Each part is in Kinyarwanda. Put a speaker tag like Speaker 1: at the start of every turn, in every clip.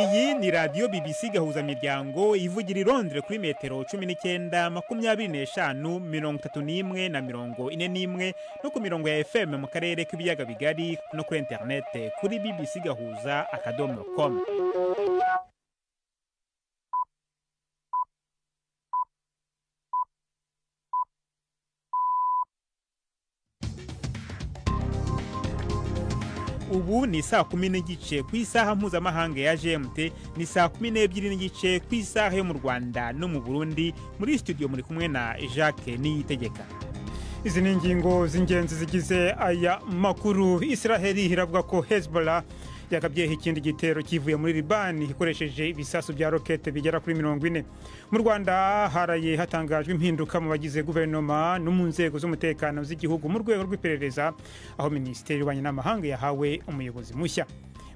Speaker 1: Iyi ni radiyo BBC gahuza miryango ivugira i Londres kuri metero cumi n'icyenda makumyabiri n'eshanu mirongo itatu n'imwe na mirongo ine n'imwe no ku mirongo ya FM mu karere k'ibiyaga bigari no kuri interinete kuri BBC gahuza akadomo komu ubu ni saa kumi n'igice ku isaha mpuzamahanga ya gmt ni saa kumi n'ebyiri n'igice ku isaha yo mu rwanda no mu burundi muri studio muri kumwe na jacques niyitegeka izi ni ingingo z'ingenzi zigize aya makuru israheli iravuga ko hezbollah yakabyeho ikindi gitero kivuye muri libani ikoresheje ibisasu bya rokete bigera kuri mirongo ine mu rwanda haraye hatangajwe impinduka mu bagize guverinoma no mu nzego z'umutekano z'igihugu mu rwego rw'iperereza aho minisiteri y'ububanyi n'amahanga yahawe umuyobozi mushya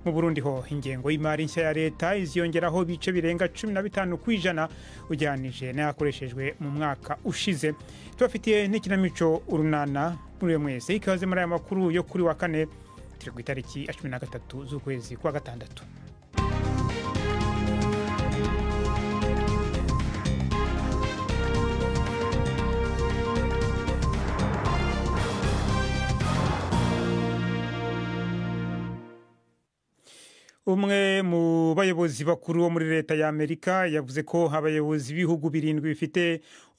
Speaker 1: mu burundi ho ingengo y'imari nshya ya leta iziyongeraho ibice birenga cumi na bitanu ku ijana ugereranije n'ayakoreshejwe mu mwaka ushize tubafitiye n'ikinamico urunana muri uyu mwese ikaze muri aya makuru yo kuri wa kane turi ku itariki ya cumi na gatatu z'ukwezi kwa gatandatu umwe mu bayobozi bakuru bo muri leta y'amerika yavuze ko abayobozi b'ibihugu birindwi bifite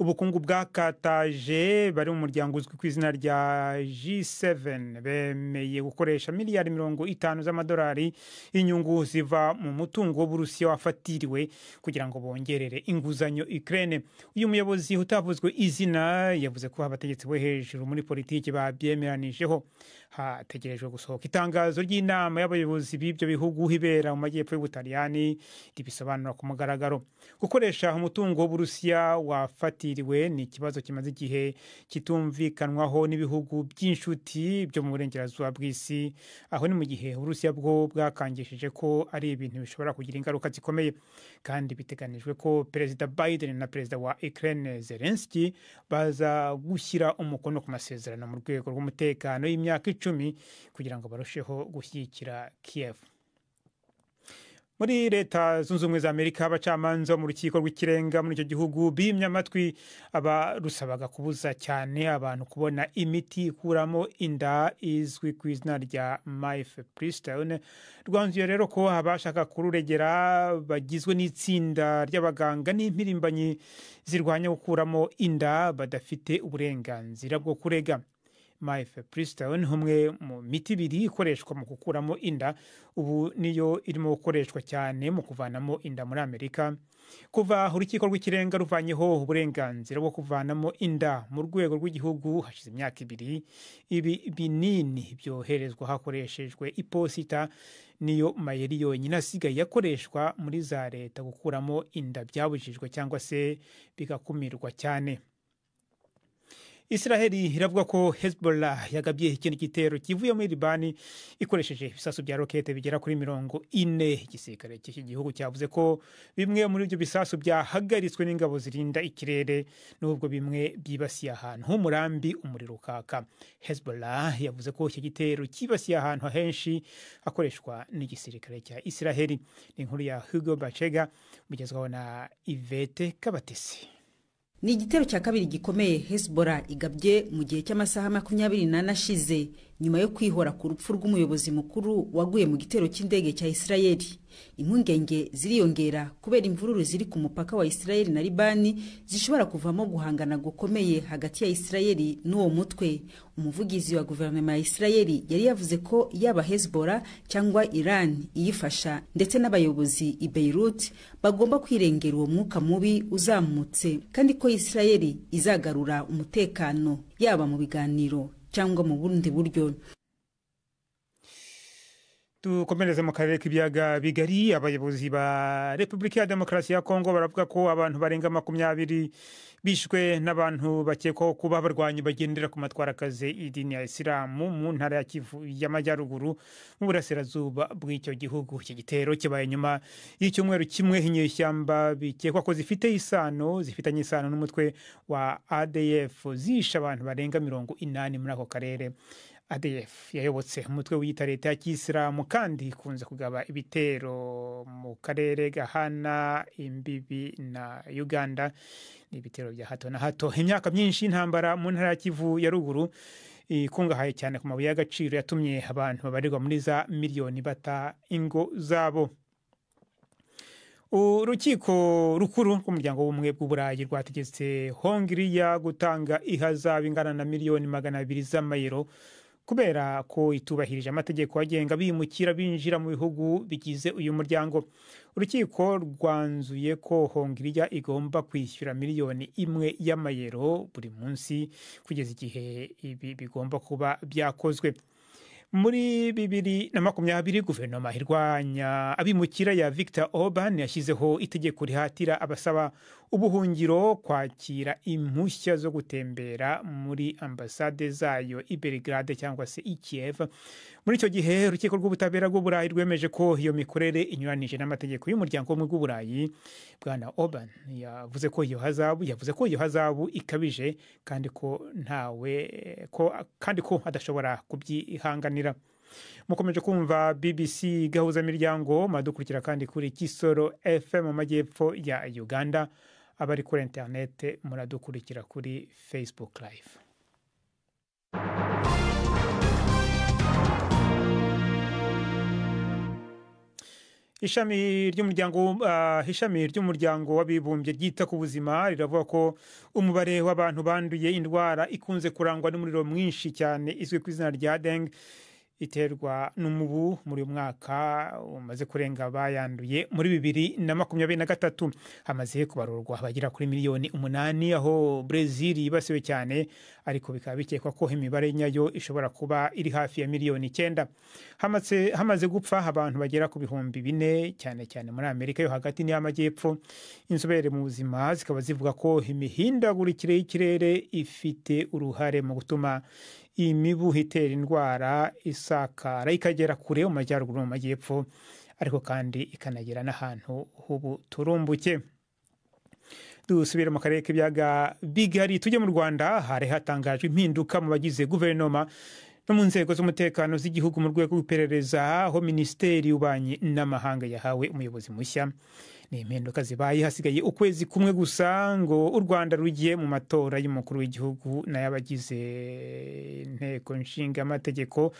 Speaker 1: ubukungu bwakataje bari mu muryango uzwi ku izina rya g7 bemeye gukoresha miliyari mirongo itanu z'amadolari y'inyungu ziva mu mutungo w'uburusiya wafatiriwe kugira ngo bongerere inguzanyo ukraine uyu muyobozi utavuzwe izina yavuze ko abategetsi bo hejuru muri politiki babyemeranijeho hategerejwe gusohoka itangazo ry'inama y'abayobozi b'ibyo bihugu ibera mu majyepfo y'ubutaliyani ribisobanura ku mugaragaro gukoresha umutungo w'uburusiya wafatiriwe ni ikibazo kimaze igihe kitumvikanwaho n'ibihugu by'inshuti byo mu burengerazuba bw'isi aho ni mu gihe uburusiya bwo bwakangishije ko ari ibintu bishobora kugira ingaruka zikomeye kandi biteganijwe ko perezida biden na perezida wa ukraine zelenski baza gushyira umukono ku masezerano mu rwego rw'umutekano y'imyaka icumi kugira ngo barusheho gushyigikira kiyevu muri leta zunze ubumwe za amerika abacamanza bo mu rukiko rw'ikirenga muri icyo gihugu bimye amatwi abarusabaga kubuza cyane abantu kubona imiti ikuramo inda izwi ku izina rya mayife purisitawune rwanzuye rero ko abashaka kururegera bagizwe n'itsinda ry'abaganga n'impirimbanyi zirwanya gukuramo inda badafite uburenganzira bwo kurega mayife purisitawuni umwe mu miti ibiri ikoreshwa mu gukuramo inda ubu niyo irimo gukoreshwa cyane mu kuvanamo inda muri amerika kuva urukiko rw'ikirenga ruvanyeho uburenganzira bwo kuvanamo inda mu rwego rw'igihugu hashize imyaka ibiri ibi binini byoherezwa hakoreshejwe iposita niyo mayeri yonyine asigaye akoreshwa muri za leta gukuramo inda byabujijwe cyangwa se bigakumirwa cyane israheli iravuga ko hezbollah yagabye ikindi gitero kivuye muri libani ikoresheje ibisasu bya rokete bigera kuri mirongo ine igisirikare cy'iki gihugu cyavuze ko bimwe muri ibyo bisasu byahagaritswe n'ingabo zirinda ikirere n'ubwo bimwe byibasiye ahantu h'umurambi umuriro ukaka hezbollah yavuze ko iki gitero cyibasiye ahantu henshi hakoreshwa n'igisirikare cya israheli ni inkuru ya hugo bacega mugezwaho na ivete kabatesi
Speaker 2: ni igitero cya kabiri gikomeye hezbollah igabye mu gihe cy'amasaha makumyabiri n'ane ashize nyuma yo kwihora ku rupfu rw'umuyobozi mukuru waguye mu gitero cy'indege cya isirayeli impungenge ziriyongera kubera imvururu ziri ku mupaka wa isirayeli na libani zishobora kuvamo guhangana gukomeye hagati ya isirayeli n'uwo mutwe umuvugizi wa guverinoma ya isirayeli yari yavuze ko yaba hezbollah cyangwa iran iyifasha ndetse n'abayobozi i beirut bagomba kwirengera uwo mwuka mubi uzamutse kandi ko isirayeli izagarura umutekano yaba mu biganiro cyangwa mu bundi buryo
Speaker 1: dukomereze mu karere k'ibiyaga bigari abayobozi ba repubulika ya demokarasi ya kongo baravuga ko abantu barenga makumyabiri bishwe n'abantu bakekwaho kuba abarwanyi bagendera ku matwarakazi idini ya isilamu mu ntara ya kivu y'amajyaruguru mu burasirazuba bw'icyo gihugu iki gitero kibaye nyuma y'icyumweru kimwe inyeshyamba bikekwa ko zifite isano zifitanye isano n'umutwe wa adf zishe abantu barenga mirongo inani muri ako karere adf yayobotse umutwe wiyita leta ya kisilamu kandi ikunze kugaba ibitero mu karere gahana imbibi na uganda ni ibitero bya hato na hato imyaka myinshi y'intambara mu ntara ya kivu ya ruguru ikungahaye cyane ku mabuye y'agaciro yatumye abantu babarirwa muri za miliyoni bata ingo zabo urukiko rukuru rw'umuryango w'ubumwe bw'uburayi rwategetse hongiriya gutanga ihazabu ingana na miliyoni magana abiri z'amayero kubera ko itubahirije amategeko agenga bimukira binjira mu bihugu bigize uyu muryango urukiko rwanzuye ko hongiriya igomba kwishyura miliyoni imwe y'amayero buri munsi kugeza igihe ibi bigomba kuba byakozwe muri bibiri na makumyabiri guverinoma irwanya abimukira ya victor orban yashyizeho itegeko rihatira abasaba ubuhungiro kwakira impushya zo gutembera muri ambasade zayo i belgrade cyangwa se i kiev muri icyo gihe urukiko rw'ubutabera bw'uburayi rwemeje ko iyo mikorere inyuranije n'amategeko y'umuryango w'ubumwe bw'uburayi bwana orban yavuze ko iyo hazabu yavuze ko iyo hazabu ikabije kandi ko ntawe ko kandi ko adashobora kubyihanganira mukomeje kumva bbc gahuzamiryango muradukurikira kandi kuri kisoro fm mu majyepfo ya uganda abari kuri interinete muradukurikira kuri facebook live ishami ry'umuryango uh, ishami ry'umuryango w'abibumbye ryita ku buzima riravuga ko umubare w'abantu banduye indwara ikunze kurangwa n'umuriro mwinshi cyane izwi ku izina rya dengue iterwa n'umubu muri uyu mwaka umaze kurenga bayanduye muri bibiri na makumyabiri na gatatu hamaze kubarurwa abagera kuri miliyoni umunani aho brezil yibasiwe cyane ariko bikaba bikekwa ko imibare nyayo ishobora kuba iri hafi ya miliyoni icyenda hamaze, hamaze gupfa abantu bagera ku bihumbi bine cyane cyane muri amerika yo hagati n'iy'amajyepfo inzobere mu buzima zikaba zivuga ko imihindagurikire y'ikirere ifite uruhare mu gutuma imibu itera indwara isakara ikagera kure mu majyaruguru mu majyepfo ariko kandi ikanagera n'ahantu h'ubu turumbuke dusubire mu karere k'ibiyaga bigari tujye mu rwanda hari hatangajwe impinduka mu bagize guverinoma no mu nzego z'umutekano z'igihugu mu rwego rw'iperereza aho minisiteri y'ububanyi n'amahanga yahawe umuyobozi mushya ni impinduka zibaye hasigaye ukwezi kumwe gusa ngo u rwanda rugiye mu matora y'umukuru w'igihugu n'ay'abagize inteko nshingamategeko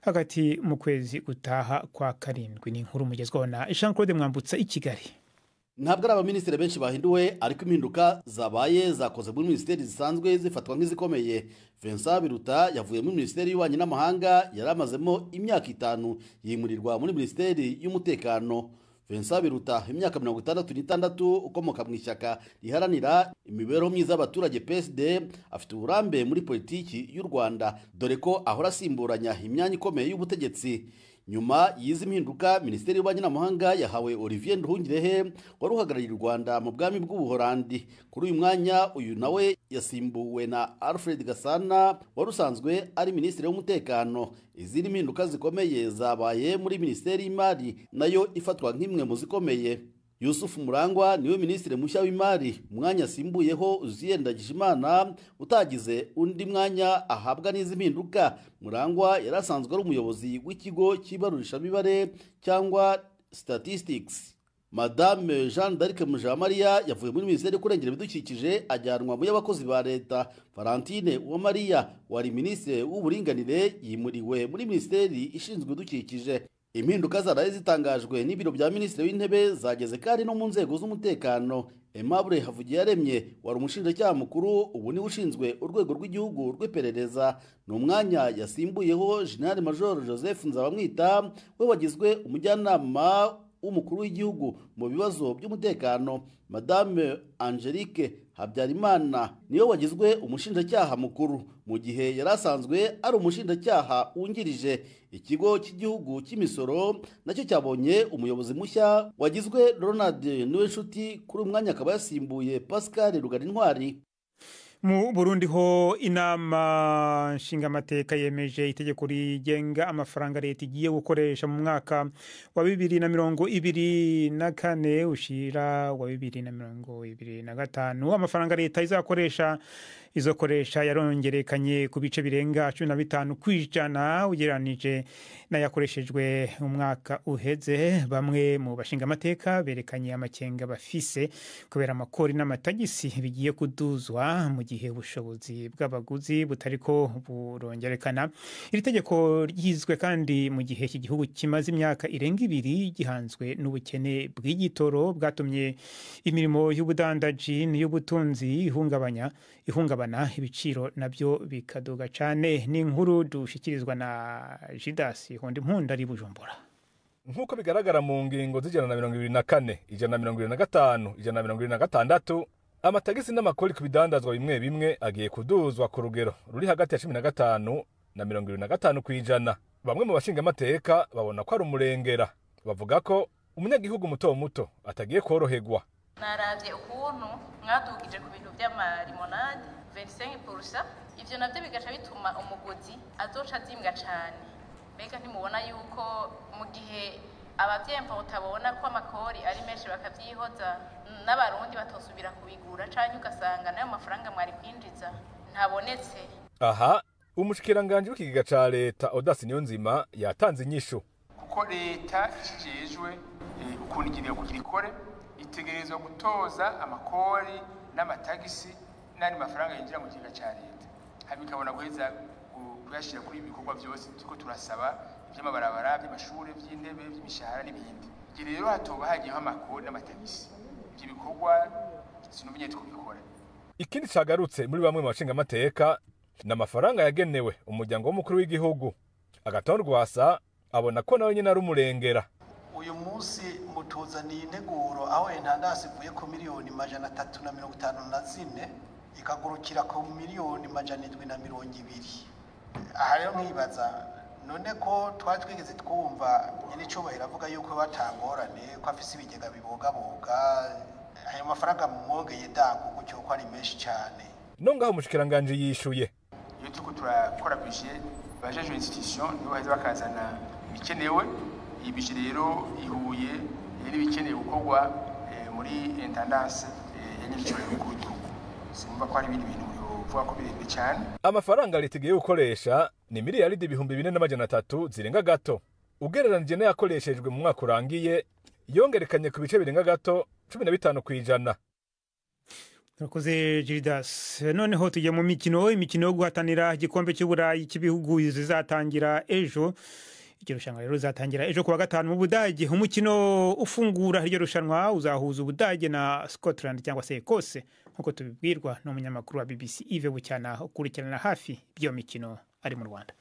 Speaker 1: hagati mu kwezi gutaha kwa karindwi ni inkuru mugezwaho na jean claude mwambutsa i kigali
Speaker 3: ntabwo ari abaminisitiri benshi bahinduwe ariko impinduka zabaye zakoze muri minisiteri zisanzwe zifatwa nk'izikomeye vincent biruta yavuye muri minisiteri y'ububanyi n'amahanga yari amazemo imyaka itanu yimurirwa muri minisiteri y'umutekano vincent biruta imyaka mirongo itandatu n'itandatu ukomoka mu ishyaka riharanira imibereho myiza y'abaturage psd afite uburambe muri politiki y'u rwanda dore ko ahora asimburanya imyanya ikomeye y'ubutegetsi nyuma y'izi mpinduka minisiteri y'ububanyi n'amahanga yahawe olivier nduhungirehe wari uhagarariye u rwanda mu bwami bw'ubuhorandi kuri uyu mwanya uyu nawe yasimbuwe na alfred gasana wari usanzwe ari minisitiri w'umutekano izindi mpinduka zikomeye zabaye muri minisiteri y'imari nayo ifatwa nk'imwe mu zikomeye yusufu murangwa niwe minisitiri mushya w'imari umwanya asimbuyeho uziyendagije imana utagize undi mwanya ahabwa n'izi mpinduka murangwa yari asanzwe ari umuyobozi w'ikigo cy'ibarurishamibare cyangwa statistics madame jean d'arc mujamariya yavuye muri minisiteri y'ukurengera ibidukikije ajyanwa mu y'abakozi ba leta valentine uwamariya wari minisitiri w'uburinganire yimuriwe muri minisiteri ishinzwe ibidukikije impinduka zaraye zitangajwe n'ibiro bya minisitiri w'intebe zageze kandi no mu nzego z'umutekano Aimable Havugiyaremye wari umushinjacyaha mukuru ubu niwe ushinzwe urwego rw'igihugu rw'iperereza ni umwanya yasimbuyeho General Major Joseph Nzabamwita we wagizwe umujyanama w'umukuru w'igihugu mu bibazo by'umutekano Madame Angelique Habyarimana niwe wagizwe umushinjacyaha mukuru mu gihe yari asanzwe ari umushinjacyaha wungirije ikigo cy'igihugu cy'imisoro nacyo cyabonye umuyobozi mushya wagizwe Ronald Niwenshuti kuri umwanya akaba yasimbuye Pascal Rugarintwari
Speaker 1: mu Burundi ho inama nshingamateka yemeje itegeko rigenga amafaranga leta igiye gukoresha mu mwaka wa bibiri na mirongo ibiri na kane ushira wa bibiri na mirongo ibiri na gatanu amafaranga leta izakoresha izo koresha yarongerekanye ku bice birenga cumi na bitanu ku ijana ugereranije n'ayakoreshejwe umwaka uheze bamwe mu bashingamateka berekanye amakenga bafise kubera amakori n'amatagisi bigiye kuduzwa mu gihe ubushobozi bw'abaguzi butari ko burongerekana iri tegeko ryizwe kandi mu gihe iki gihugu kimaze imyaka irenga ibiri gihanzwe n'ubukene bw'igitoro bwatumye imirimo y'ubudandaji n'iy'ubutunzi ihungabanya ihungabana ibiciro nabyo bikaduga cyane ni inkuru dushikirizwa na jidasi hundi mpundu ari bujumbura
Speaker 4: nk'uko bigaragara mu ngingo z'ijana na mirongo ibiri na kane ijana na mirongo ibiri na gatanu ijana na mirongo ibiri na gatandatu amatagisi n'amakori ku bidandazwa bimwe bimwe agiye kuduzwa ku rugero ruri hagati ya cumi na gatanu na mirongo ibiri na gatanu ku ijana bamwe mu bashingamateka babona ko ari umurengera bavuga ko umunyagihugu muto muto atagiye koroherwa
Speaker 5: narabye ukuntu mwadugije ku bintu by'amarimonade verisengi purusa ibyo nabyo bigaca bituma umuguzi azoca azimbwa cyane mbega ntimubona yuko mu gihe ababyempa utabona ko amakori ari menshi bakabyihoza n'abarundi batosubira kubigura cyangwa ugasanga n'ayo mafaranga mwari kwinjiza ntabonetse
Speaker 4: aha umushikiranganji w'ikigega ca leta odasi niyonzima yatanze inyishu
Speaker 6: kuko leta ishijejwe ukuntu igenewe kugira ikore itegerezwa gutoza amakori n'amatagisi n'andi mafaranga yinjira mu kigega cya leta hanyuma ikabona guheza kuyashyira kuri ibikorwa byose turiko turasaba iby'amabarabara by'amashuri by'intebe by'imishahara n'ibindi igihe rero hatoba hagiyeho amakori n'amatagisi ibyo bikorwa sinumenya ko bikora
Speaker 4: ikindi cagarutse muri bamwe mu bashingamateka ni amafaranga yagenewe umuryango w'umukuru w'igihugu agatonda rwasa abona ko nawe nyine ari umurengera
Speaker 7: uyu munsi mutuzaniye integuro aho intandasi ivuye ku miliyoni majana atatu na mirongo itanu na zine ikagurukira ku miliyoni majana indwi na mirongo ibiri aha rero nkibaza none ko twari twigeze twumva nyir'icyubahiro avuga yuko batangorane ko afise ibigega bibogaboga ayo mafaranga mwongeye dango gutyo ko ari menshi cyane
Speaker 4: nongaho umushikiranganji yishuye
Speaker 6: iyo turiko turakora bije bajeje institution nibo baheza bakazana ibikenewe iyi bije rero ihuye n'ibikeneye gukorwa muri intendance ya nyir'icyubahiro w'umukuru w'igihugu sinumva ko hari ibindi bintu bivuga ko birebire cyane
Speaker 4: amafaranga leta igiye gukoresha ni miliyaridi ibihumbi bine n'amajana atatu zirenga gato ugereranije n'ayakoreshejwe mu mwaka urangiye yongerekanye ku bice birenga gato cumi na bitanu ku ijana
Speaker 1: turakoze jiridas noneho tujya mu mikino imikino yo guhatanira igikombe cy'uburayi cy'ibihugu zizatangira ejo iryo rushanwa rero rizatangira ejo kuwa gatanu mu budage umukino ufungura iryo rushanwa uzahuza ubudage na scotland cyangwa se ekose nk'uko tubibwirwa n'umunyamakuru wa bbc ive bucyana ukurikirana hafi by'iyo mikino ari mu rwanda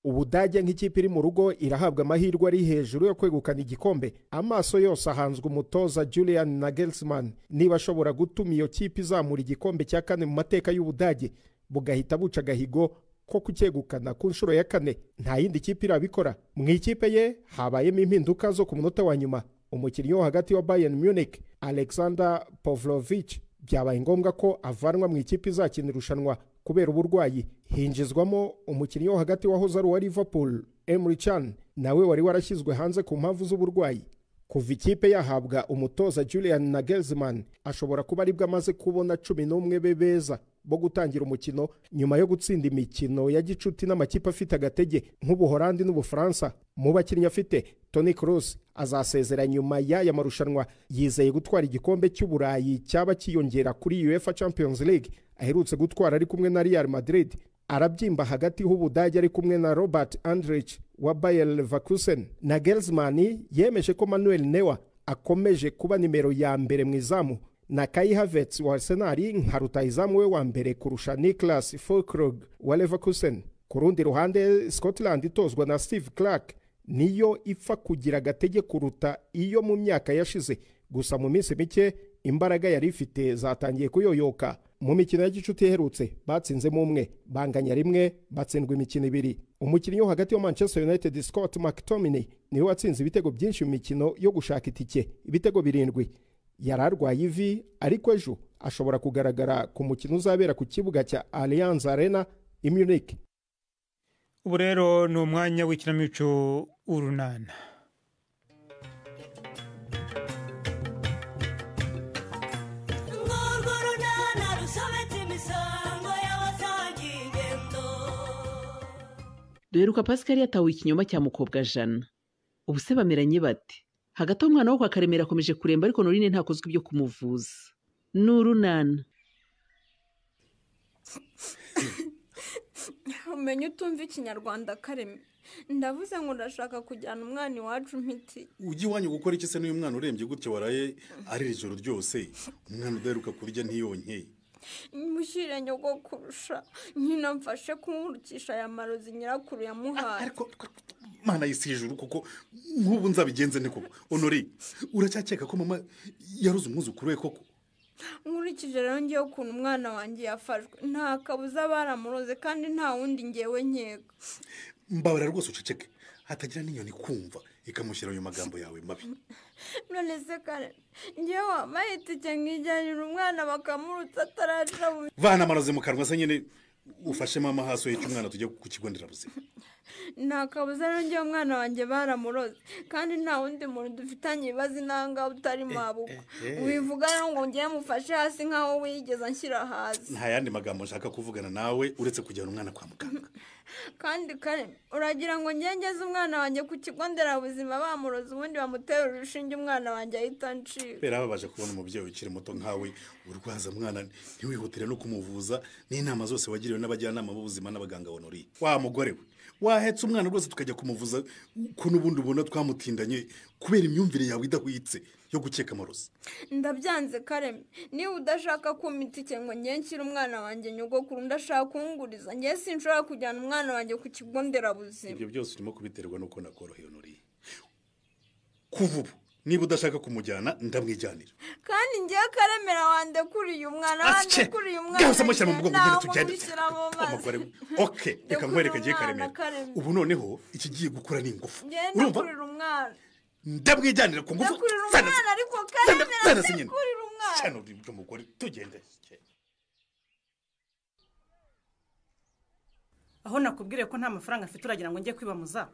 Speaker 8: ubudage nk'ikipe iri mu rugo irahabwa amahirwe ari hejuru yo kwegukana igikombe amaso yose ahanzwe umutoza julian nagelsmann niba ashobora gutuma iyo kipe izamura igikombe cya kane mu mateka y'ubudage bugahita buca agahigo ko kucyegukana ku nshuro ya kane nta yindi kipe irabikora mu ikipe ye habayemo impinduka zo ku munota wa nyuma umukinnyi wo hagati wa bayern munich alexander pavlovich byabaye ngombwa ko avanwa mu ikipe izakina irushanwa kubera uburwayi hinjizwamo umukinnyi wo hagati wahoze ari uwa liverpool Emre Can nawe wari warashyizwe hanze ku mpamvu z'uburwayi kuva ikipe yahabwa umutoza Julian Nagelsmann ashobora kuba aribwo amaze kubona cumi n'umwe be beza bo gutangira umukino nyuma yo gutsinda imikino ya gicuti n'amakipe afite agatege nk'ubuholandi n'ubufaransa mu bakinnyi afite Toni Kroos azasezera nyuma y'aya marushanwa yizeye gutwara igikombe cy'uburayi cyaba kiyongera kuri UEFA Champions League aherutse gutwara ari kumwe na Real Madrid arabyimba hagati h'ubudage ari kumwe na Robert Andrich wa Bayer Leverkusen na Nagelsmann yemeje ko Manuel Neuer akomeje kuba nimero ya mbere mu izamu na Kai Havertz wa Arsenal nka rutahizamu we wa mbere kurusha Niklas Füllkrug wa Leverkusen ku rundi ruhande Scotland itozwa na Steve Clark niyo ipfa kugira agatege kuruta iyo mu myaka yashize gusa mu minsi mike imbaraga yari ifite zatangiye kuyoyoka mu mikino ya gicuti iherutse batsinzemo umwe banganya rimwe batsindwa imikino ibiri umukinnyi wo hagati wa manchester united scott mctominay niwe watsinze ibitego byinshi mu mikino yo gushaka itike ibitego birindwi yari arwaye ivi ariko ejo ashobora kugaragara ku mukino uzabera ku kibuga cya allianz arena i munich
Speaker 1: ubu rero ni umwanya w'ikinamico urunana
Speaker 9: Ngorwo runana rusobetse imisambi
Speaker 10: duheruka pascal yatawe ikinyoma cya mukobwa jana ubu se bameranye bate hagati aho umwana wo kwa karemera akomeje kuremba ariko norine ntakozwe ibyo kumuvuza ni urunana
Speaker 11: umenye utumva ikinyarwanda kareme ndavuze ngo urashaka kujyana umwana iwacu imiti
Speaker 12: ujya iwanyu gukora iki se n'uyu mwana urembye gutya waraye ari ijoro ryose umwana udaheruka kurya ntiyonke
Speaker 11: mushyire nyoko kurusha nyina mfashe kumurikisha aya marozi nyirakuru yamuhaye
Speaker 12: ariko mana y'isi hejuru kuko nk'ubu nzabigenze nte koko honore uracyakeka ko mama yaruze umwuzukuru we koko
Speaker 11: nkurikije rero ngewe ukuntu umwana wanjye yafashwe nta kabuza baramuroze kandi nta wundi ngewe nkeka
Speaker 12: mbabara rwose uceceke hatagira n'inyoni kumva ikamushyira ayo magambo yawe mabi
Speaker 11: none se kare ngewe wampaye itike nkijyanira umwana bakamurutsa ataraca mu
Speaker 12: vana amaroze mu kanwa se nyine ufashe mama hasi uheke umwana tujya ku kigo nderabuzima
Speaker 11: nta kabuza rero ngewe umwana wanjye baramuroze kandi nta wundi muntu dufitanye ibibazo intangaho utari mabukwa wivuga rero ngo ngewe mufashe hasi nk'aho wigeze anshyira hasi
Speaker 12: nta yandi magambo nshaka kuvugana nawe uretse kujyana umwana kwa muganga
Speaker 11: kandi kare uragira ngo ngewe ngeze umwana wanjye ku kigo nderabuzima bamuroze ubundi bamutera urushinge umwana wanjye ahita ncika
Speaker 12: berababaje kubona umubyeyi ukiri muto nkawe urwaza mwana ntiwihutire no kumuvuza n'inama zose wagiriwe n'abajyanama b'ubuzima n'abaganga honoriye wa mugore we wahetse umwana rwose tukajya kumuvuza ko n'ubundi ubona twamutindanye kubera imyumvire yawe idahwitse yo gukeka amarozi
Speaker 11: ndabyanze kareme niba udashaka kumpa itike ngo ngewe nshyire umwana wanjye nyogokuru ndashaka kunguriza ngewe sinshobora kujyana umwana wanjye ku kigo nderabuzima
Speaker 12: ibyo byose urimo kubiterwa n'uko nakoroheye honoriye kuva ubu niba udashaka kumujyana ndamwijyanira
Speaker 11: kandi ngewe karemera wande kuriye umwana wande kuriye umwana
Speaker 12: bwose amushyira mu mugongo ugenda tugenda
Speaker 11: umushyira mu mazi
Speaker 12: umugore we oke reka nkwereke ngiye
Speaker 11: Ndakurira umwana,
Speaker 12: karemera
Speaker 11: Karemera.
Speaker 12: ubu noneho ikigiye gukura ni ingufu
Speaker 11: ngenda
Speaker 12: urumva
Speaker 11: kurira umwana
Speaker 12: ndamwijyanira ku ngufu
Speaker 11: ndakurira
Speaker 12: zana-
Speaker 11: umwana ariko
Speaker 12: zana-
Speaker 11: karemera
Speaker 12: zana se nyine
Speaker 11: ndakurira umwana
Speaker 12: cyane uri umugore tugende
Speaker 13: aho nakubwire ko nta mafaranga afite uragira ngo njye kwibamuza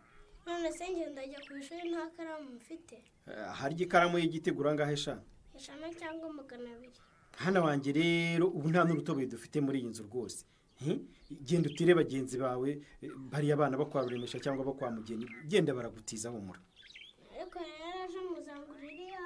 Speaker 14: none se ngenda ajya ku ishuri nta karamu mfite
Speaker 15: harya ikaramu y'igiti igura angahe sha
Speaker 14: eshanu cyangwa magana abiri
Speaker 15: hano wanjye rero ubu nta n'urutoboye dufite muri iyi nzu rwose Hmm? genda utire bagenzi bawe eh, bariya abana bo kwa ruremesha cyangwa bo kwa mugeni genda baragutiza humura
Speaker 14: ariko rero aje muzangurira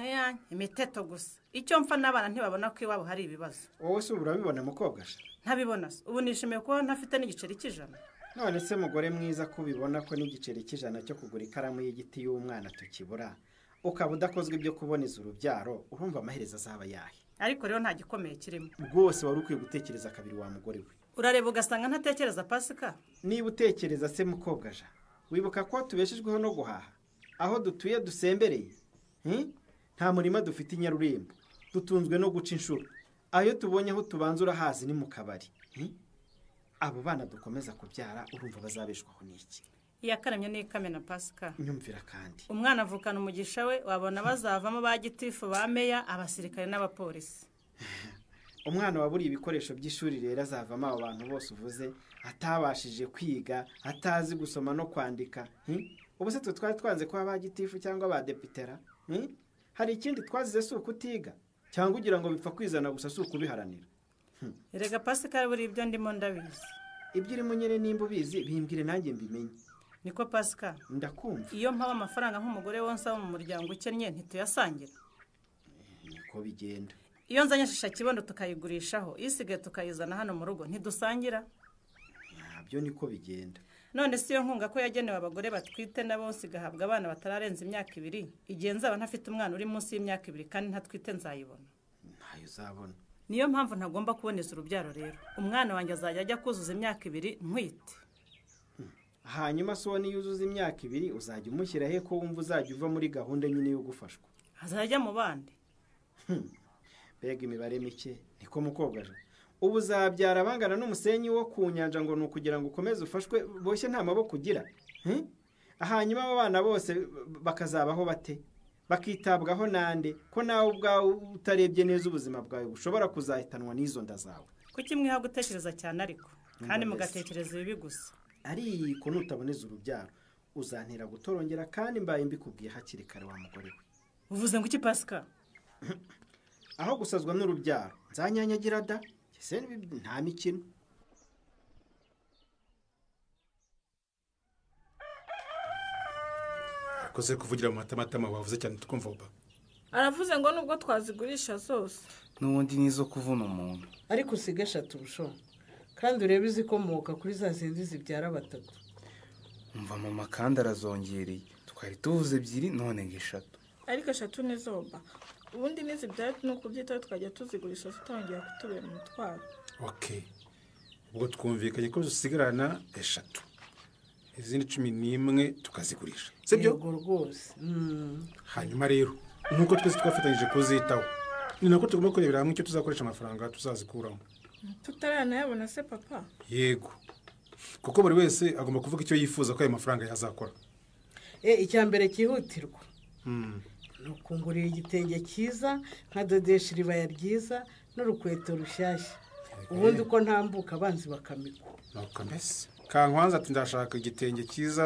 Speaker 14: iyanjye
Speaker 13: imiteto gusa icyo mpfa n'abana ntibabona ko iwabo hari ibibazo
Speaker 15: wowe se ubu urabibona mukobwa sha
Speaker 13: ntabibona se ubu nishimiye kuba ntafite n'igiceri cy'ijana
Speaker 15: none se mugore mwiza ko ubibona ko n'igiceri cy'ijana cyo kugura ikaramu y'igiti y'umwana tukibura ukaba udakozwe ibyo kuboneza urubyaro urumva amaherezo azaba yahe
Speaker 13: ariko rero nta gikomeye kirimo
Speaker 15: rwose wari ukwiye gutekereza kabiri wa mugore we
Speaker 13: urareba ugasanga ntatekereza pasika
Speaker 15: niba utekereza se mukobwa ja wibuka ko tubeshejweho no guhaha aho dutuye dusembereye Hmm? nta murima dufite i nyarurimbo dutunzwe no guca inshuro ayo tubonye aho tubanza urahazi ni mu kabari Hmm? abo bana dukomeza kubyara urumva bazabeshwaho n'iki
Speaker 13: iyakaremye n'ikamena pasika
Speaker 15: nyumvira kandi
Speaker 13: umwana avukana umugisha we wabona bazavamo ba gitifu ba meya abasirikare n'abapolisi
Speaker 15: umwana waburiye ibikoresho by'ishuri rero azavamo abo bantu bose uvuze atabashije kwiga atazi gusoma no kwandika hmm? ubu se twe twari twanze kuba ba gitifu cyangwa ba depitera hmm? hari ikindi twazize si ukutiga cyangwa ugira ngo bipfa kwizana gusa si ukubiharanira
Speaker 13: erega pasika buri ibyo ndimo ndabizi
Speaker 15: ibyo urimo nyine nimba ubizi bimbwire nanjye mbimenye
Speaker 13: niko pasika
Speaker 15: ndakumva
Speaker 13: iyo mpaba amafaranga nk'umugore wonsa wo mu muryango ukennye ntituyasangira
Speaker 15: niko bigenda
Speaker 13: iyo nzanye shisha kibondo tukayigurishaho isigaye tukayizana hano mu rugo ntidusangira
Speaker 15: ntabyo niko bigenda
Speaker 13: none si iyo nkunga ko yagenewe abagore batwite nabo sigahabwa abana batararenza imyaka ibiri igihe nzaba ntafite umwana uri munsi y'imyaka ibiri kandi ntatwite nzayibona
Speaker 15: ntayo uzabona
Speaker 13: niyo mpamvu ntagomba kuboneza urubyaro rero umwana wanjye azajya ajya kuzuza imyaka ibiri ntwite
Speaker 15: hanyuma so niyo uzuza imyaka ibiri uzajya umushyira he ko wumva uzajya uva muri gahunda nyine yo gufashwa
Speaker 13: azajya mu bandi
Speaker 15: mbega imibare mike niko mukobwa jo ubu uzabyara abangana n'umusenyi wo ku nyanja ngo ni ukugira ngo ukomeze ufashwe boshye nta maboko ugira Hmm? hanyuma abo bana bose bakazabaho bate bakitabwaho nande ko nawe ubwawe utarebye neza ubuzima bwawe bushobora kuzahitanwa n'izo nda zawe
Speaker 13: kuki mwiha gutekereza cyane ariko kandi
Speaker 15: Numva mbese.
Speaker 13: mugatekereza ibibi gusa
Speaker 15: ariko nutaboneza urubyaro uzantera gutorongera kandi mbaye mbikubwiye hakiri kare wa mugore we
Speaker 13: uvuze ngo iki pasika
Speaker 15: aho gusazwa n'urubyaro nzanyanyagira da Ese nta mikino
Speaker 16: koze kuvugira mu matamatama wavuze cyane tukumva uba
Speaker 17: aravuze ngo nubwo twazigurisha zose
Speaker 18: n'ubundi nizo kuvuna umuntu
Speaker 19: ariko usige eshatu bushobo kandi urebe izikomoka kuri za zindi zibyara batatu
Speaker 18: mva mama kandi arazongereye twari tuvuze ebyiri none ngo eshatu
Speaker 17: ariko eshatu ni zoba ubundi n'izibyara ni ukubyitaho tukajya tuzigurisha zitangira kutubera umutwaro
Speaker 16: oke ubwo twumvikanye ko dusigarana eshatu izindi cumi n'imwe tukazigurisha sibyo
Speaker 19: yego rwose
Speaker 16: hanyuma rero nk'uko twese twafatanyije kuzitaho ni nako tugomba kurebera hamwe icyo tuzakoresha amafaranga tuzazikuramo
Speaker 17: tutaranayabona se papa
Speaker 16: yego kuko buri wese agomba kuvuga icyo yifuza ko ayo mafaranga yazakora
Speaker 19: e icya mbere cyihutirwa ni ukungurira igitenge cyiza nkadodesha iribaya ryiza n'urukweto rushyashya ubundi uko ntambuka abanzi bakamikwa
Speaker 16: nuko mbese kankwanza ati ndashaka igitenge cyiza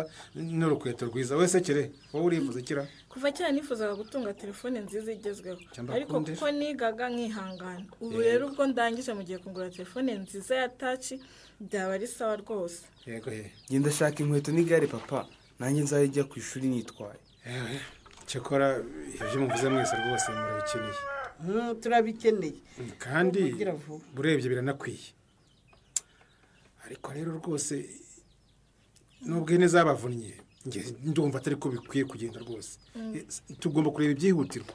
Speaker 16: n'urukweto rwiza wese kire wowe urifuza kira
Speaker 17: kuva kera nifuzaga gutunga telefone nziza igezweho
Speaker 16: Cyangwa
Speaker 17: ariko
Speaker 16: akundisha.
Speaker 17: kuko nigaga nkihangana ubu rero ubwo ndangije mu gihe kugura telefone nziza ya taci byaba ari sawa rwose
Speaker 16: yego he
Speaker 18: genda shaka inkweto n'igare papa nanjye nzajya ku ishuri nitwaye
Speaker 16: yewe cyakora ibyo muvuze mwese rwose murabikeneye
Speaker 19: Mm, turabikeneye
Speaker 16: kandi
Speaker 19: Ugira vuba.
Speaker 16: burebye biranakwiye ariko rero rwose n'ubwene zabavunnye njye ndumva atari ko bikwiye kugenda rwose
Speaker 17: Mm.
Speaker 16: Eh, tugomba kureba ibyihutirwa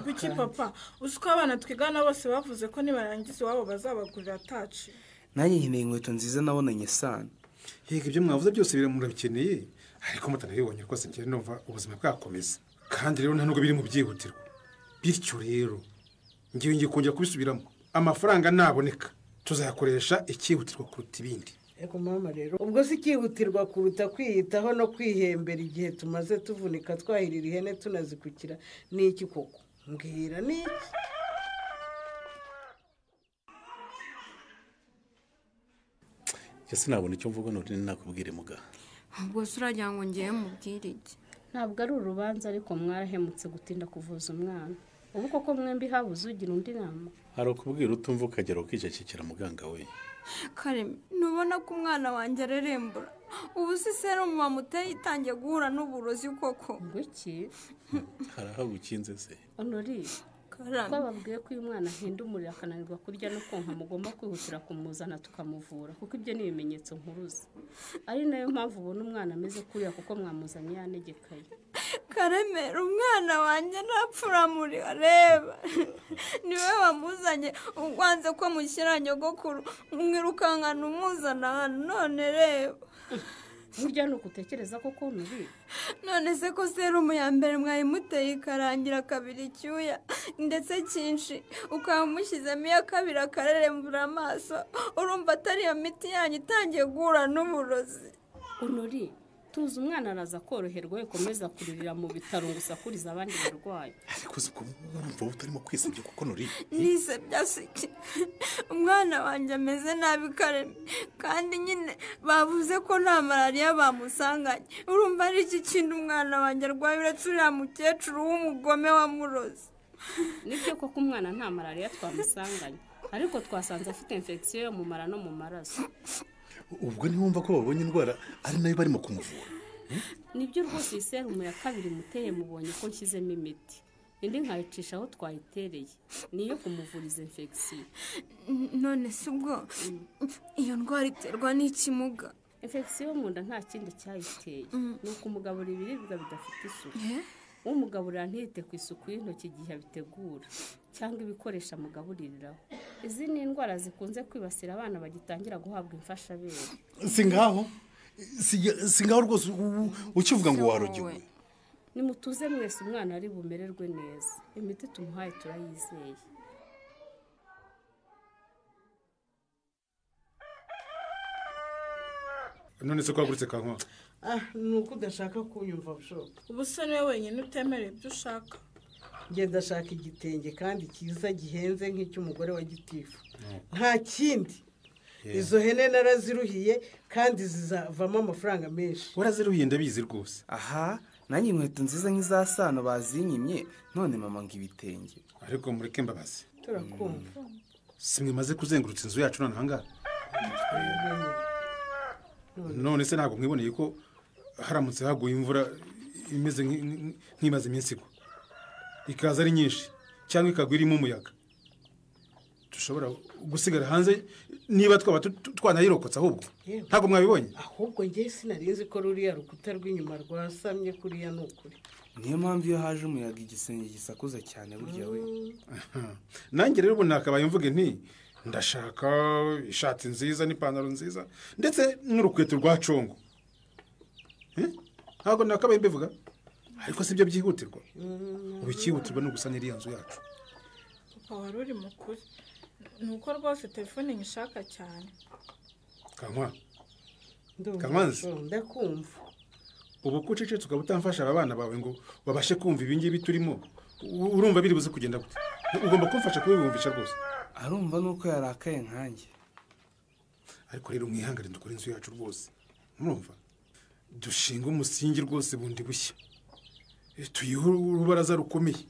Speaker 17: kuki papa uzi ko abana twigana bose bavuze ko nibarangiza iwabo bazabagurira taci
Speaker 18: nanjye nkeneye inkweto nziza nabonanye sana
Speaker 16: yego ibyo mwavuze byose biri- murabikeneye ariko mutanabibonye rwose njye numva ubuzima bwakomeza kandi rero nta nubwo biri mu byihutirwa bityo rero ngewe ngiye kongera kubisubiramo amafaranga naboneka tuzakoresha icyihutirwa kuruta ibindi
Speaker 19: Ego mama rero ubwo si cyihutirwa kuruta kwiyitaho no kwihembera igihe tumaze tuvunika twahirira ihene tunazikukira ni iki koko mbwira ni iki
Speaker 16: njye sinabona icyo mvuga none nakubwire muga
Speaker 11: ubwose uragira ngo ngewe mubwire iki
Speaker 20: ntabwo ari urubanza ariko mwarahemutse gutinda kuvuza umwana ubu koko mwembi habuze ugira undi nama
Speaker 12: hari ukubwira utumva ukagera ukicecekera muganga we
Speaker 17: kareme
Speaker 11: ntubona ko umwana wanjye arerembura ubu si serumu bamuteye itangiye guhura n'uburozi koko
Speaker 20: ngwiki
Speaker 12: hari aho gukinze se
Speaker 20: honori
Speaker 11: Karame.
Speaker 20: twababwiye ko uyu mwana ahinda umuriro akananirwa kurya no konka mugomba kwihutira kumuzana tukamuvura kuko ibyo ni ibimenyetso nkuruzi ari nayo mpamvu ubona umwana ameze kuriya kuko mwamuzanye yanegekaye
Speaker 11: karemera umwana wanjye arapfuramurira reba niwe wamuzanye uwanze ko mushyira nyogokuru mwirukankana umuzana hano none reba
Speaker 20: burya ni ugutekereza ko konti uri
Speaker 11: none se ko serumu ya mbere mwayimuteye ikarangira kabiri icyuya ndetse cyinshi ukaba umushyizemo iya kabiri akarerembura amaso urumva atari iyo miti yanyu itangiye guhura n'uburozi
Speaker 20: honori tuzi umwana araza koroherwa we komeza kuririra mu bitaro ngo usakurize abandi barwayi
Speaker 16: ariko uzi ko urumva utarimo kwisebya kuko nuri
Speaker 11: nise byasiki umwana wanjye ameze nabi kareme kandi nyine bavuze ko nta malariya bamusanganye urumva ari iki kintu umwana wanjye arwaye uretse uriya mukecuru w'umugome wamuroze
Speaker 20: nibyo koko umwana nta malariya twamusanganye ariko twasanze afite infection yo mu mara no mu maraso
Speaker 16: ubwo ntiwumva ko babonye indwara ari nayo barimo kumuvura
Speaker 20: nibyo rwose iyi serumu ya kabiri muteye mubonye ko nshyizemo imiti indi nkayicisha aho twayitereye niyo kumuvuriza infection
Speaker 11: none si ubwo iyo ndwara iterwa n'ikimuga
Speaker 20: infection yo mu nda nta kindi cyayiteye
Speaker 11: Mm.
Speaker 20: ni ukumugaburira ibiribwa bidafite isuku
Speaker 11: Eh?
Speaker 20: umugaburira ntiyite ku isuku y'intoki igihe abitegura cyangwa ibikoresho amugabuririraho izi ni indwara zikunze kwibasira abana bagitangira guhabwa imfashabere
Speaker 16: si ngaho Si- si ngaho rwose u- ukivuga ngo warogewe
Speaker 20: nimutuze mwese umwana ari bumererwe neza imiti tumuhaye turayizeye
Speaker 16: none se ko waguritse kankwa
Speaker 19: ah ni uko udashaka kunyumva bushobo
Speaker 17: ubu se niwe wenyine utemerewe ibyo ushaka
Speaker 19: njye ndashaka igitenge kandi cyiza gihenze nk'icy'umugore wa gitifu nta kindi izo hene naraziruhiye kandi zizavamo amafaranga menshi
Speaker 16: waraziruhiye ndabizi rwose
Speaker 18: aha nanjye inkweto nziza nk'iza sano bazinyimye none mama ngo ibitenge
Speaker 16: ariko mureke mbabazi
Speaker 19: turakumva
Speaker 16: si mwimaze kuzengurutsa inzu yacu nonaha ngaha none se ntabwo mwiboneye ko haramutse haguye imvura imeze nk'i- nk'i- nk'imaze iminsi igwa ikaza ari nyinshi cyangwa ikagwa irimo umuyaga dushobora gusigara hanze niba twaba tu- tu- twanayirokotse ahubwo
Speaker 19: Yewe.
Speaker 16: ntabwo mwabibonye
Speaker 19: ahubwo njye sinari nzi ko ruriya rukuta rw'inyuma rwasamye kuriya ni ukuri
Speaker 21: niyo mpamvu iyo haje umuyaga igisenge gisakuza cyane burya we
Speaker 16: nanjye rero ubu nakabaye mvuge nti ndashaka ishati nziza n'ipantaro nziza ndetse n'urukweto rwa congo Eh? ntabwo nakabaye mbivuga ariko sibyo byihutirwa ubu icyihutirwa ni ugusa n'iriya nzu yacu
Speaker 22: papa wari uri mukuru ni uko rwose telefone nyishaka cyane
Speaker 16: kankwa
Speaker 19: Ndumva,
Speaker 16: Kamanzi.
Speaker 19: oh, ndakumva
Speaker 16: ubu ko ucecetse ukaba utamfasha aba bana bawe ngo babashe kumva ibi ngibi turimo u- urumva biri buze kugenda gute ugomba kumfasha kubibumvisha rwose
Speaker 21: arumva nuko yarakaye nkanjye
Speaker 16: ariko rero mwihangane dukore inzu yacu rwose murumva dushinga umusingi rwose bundi bushya Eh, tuyihe urubaraza rukomeye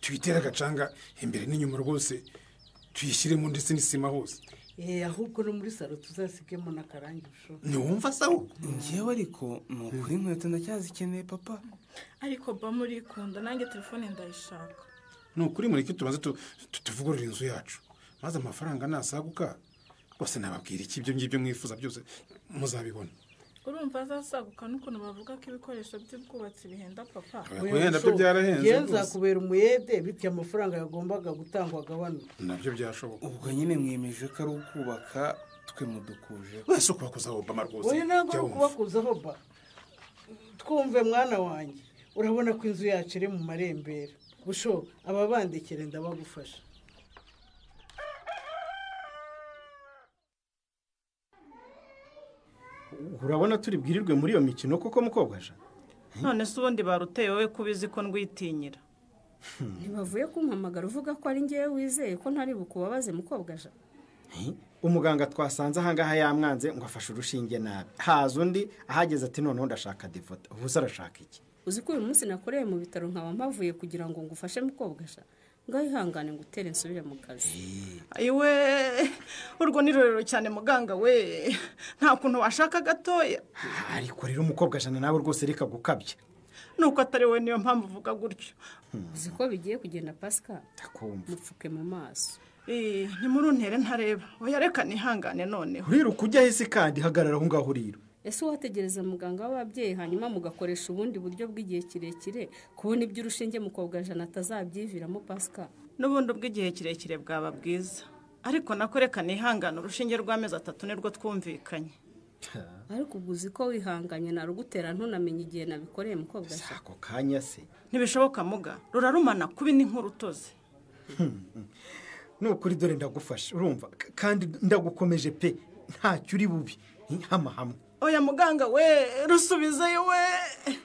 Speaker 16: tuyitere agacanga imbere n'inyuma rwose tuyishyiremo ndetse n'isima hose
Speaker 19: Eh, ahubwo no muri salo tuzasigemo n'akarangi ushoboye
Speaker 16: ntiwumva sawa
Speaker 21: ngewe ariko ni ukuri inkweto ndacyazikeneye papa
Speaker 22: ariko ba murikunda nanjye telefone ndayishaka
Speaker 16: ni ukuri mureke tubanze tu- tu- tuvugurure inzu yacu maze amafaranga nasaguka rwose nababwira iki ibyo ngibyo mwifuza byose muzabibona
Speaker 22: urumva azasaguka n'ukuntu bavuga ko ibikoresho by'ubwubatsi bihenda papa
Speaker 16: Guhenda byo byarahenze
Speaker 19: Njyewe
Speaker 16: rwose.
Speaker 19: nzakubera umuyede bityo amafaranga yagombaga gutangwa agabanuka
Speaker 16: nabyo byashoboka
Speaker 21: ubwo nyine mwiyemeje ko ari ukubaka twe mudukuje
Speaker 16: wese ukubakoza obama rwose
Speaker 19: wowe ntabwo
Speaker 21: jya
Speaker 19: ari
Speaker 21: wumva.
Speaker 19: ukubakuzaho ba twumve mwana wanjye urabona ko inzu yacu iri mu marembera busho ababandikire ndabagufasha
Speaker 15: urabona turi bwirirwe muri iyo mikino kuko mukobwa aje
Speaker 13: none se ubundi baruteye wowe ko ubizi ko ndwitinyira
Speaker 20: ntibavuye kumpamagara uvuga ko ari ngewe wizeye ko ntari bukubabaze mukobwaja
Speaker 15: umuganga twasanze ahangaha yamwanze ngo afashe urushinge nabi haza undi ahageze ati noneho ndashaka divota ubu se arashaka iki
Speaker 20: uzi ko uyu munsi nakoreye mu bitaro nkaba mpavuye kugira ngo ngufashe mukobwaja ngaho ihangane ngo utere nsubire mu kazi
Speaker 13: ayiwe urwo ni rurerure cyane muganga we nta kuntu washaka gatoya
Speaker 15: ariko rero umukobwa jana nawe rwose reka gukabya
Speaker 13: nuko atari wowe niyo mpamvu uvuga gutyo
Speaker 20: uzi ko bigiye kugenda pasika
Speaker 15: kumva
Speaker 20: mupfuke mu maso
Speaker 13: Eh, ntimuruntere ntareba oya reka nihangane noneho
Speaker 15: rero ujya hisi kandi hagarara aho ngaho uriro
Speaker 20: ese uwategereza muganga w'ababyeyi hanyuma mugakoresha ubundi buryo bw'igihe kirekire kubona ibyo urushinge mukobwajana atazabyiviramo pasika
Speaker 13: n'ubundi ubw'igihe kirekire bwaba bwiza ariko nako reka nihangane urushinge rw'amezi atatu nirwo twumvikanye
Speaker 20: ariko ubwo uzi ko wihanganye narugutera ntunamenye igihe nabikoreye mukobwajana
Speaker 15: ako kanya se
Speaker 13: ntibishoboka muga rurarumana kubi ni nk'urutozi
Speaker 15: ni ukuri dore ndagufasha urumva k- kandi ndagukomeje pe ntacyo uri bubi hama hamwe
Speaker 13: oya muganga we rusubizeyo we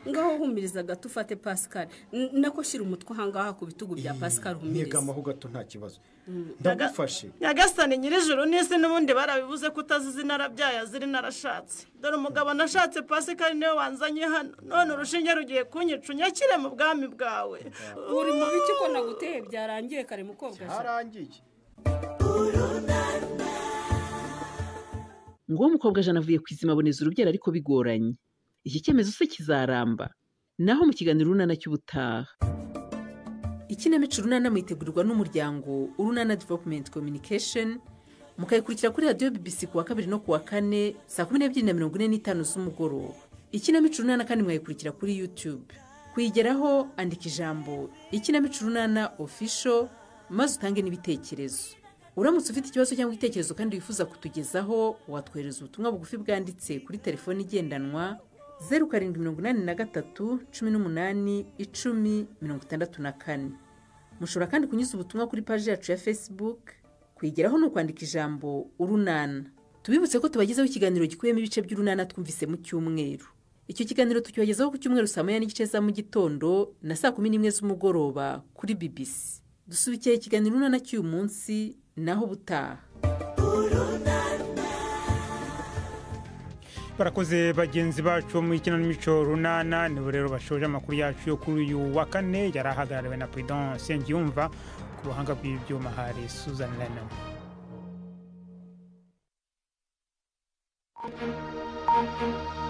Speaker 20: ngaho humiriza gato ufate pascal N- nako shyira umutwe ahangaha ku bitugu bya pascal humiriza
Speaker 15: nyegamaho gato nta kibazo ndagufashe
Speaker 13: nyagasani nyir'ijoro n'isi n'ubundi barabivuze ko utazi izina arabyaye azira narashatse dore umugabo nashatse pasikari niwe wanzanye hano none urushinge rugiye kunyica unyakire mu bwami bwawe
Speaker 20: uri mu biki ko naguteye byarangiye kare mukobwa
Speaker 15: byarangiye
Speaker 9: ngo uwo mukobwa jana avuye kwizima aboneza urubyaro ariko bigoranye iki cyemezo se kizaramba naho mu kiganiro urunana cy'ubutaha
Speaker 10: ikinamico urunana mwitegurirwa n'umuryango urunana development communication mukayikurikira kuri radiyo bbc ku wa kabiri no ku wa kane saa kumi n'ebyiri na mirongo ine n'itanu z'umugoroba ikinamico urunana kandi mwayikurikira kuri youtube kuyigeraho andika ijambo ikinamico urunana official maze utange n'ibitekerezo uramutse ufite ikibazo cyangwa igitekerezo kandi wifuza kutugezaho watwohereza ubutumwa bugufi bwanditse kuri telefoni igendanwa zeru karindwi mirongo inani na gatatu cumi n'umunani icumi mirongo itandatu na kane mushobora kandi kunyuza ubutumwa kuri paji yacu ya facebook kuyigeraho ni ukwandika ijambo urunana tubibutse ko tubagezaho ikiganiro gikubiyemo ibice by'urunana twumvise mu cyumweru icyo kiganiro tucyogezaho ku cyumweru saa moya n'igice za mu gitondo na saa kumi n'imwe z'umugoroba kuri bbc dusubikiye ikiganiro urunana cy'uyu munsi naho ubutaha
Speaker 1: barakoze bagenzi bacu bo mu ikinamico runana nibo rero bashoje amakuru yacu yo kuri uyu wa kane yari ahagarariwe na president nsengiyumva ku buhanga bw'ibyuma hari suzan lenam
Speaker 23: Thank you.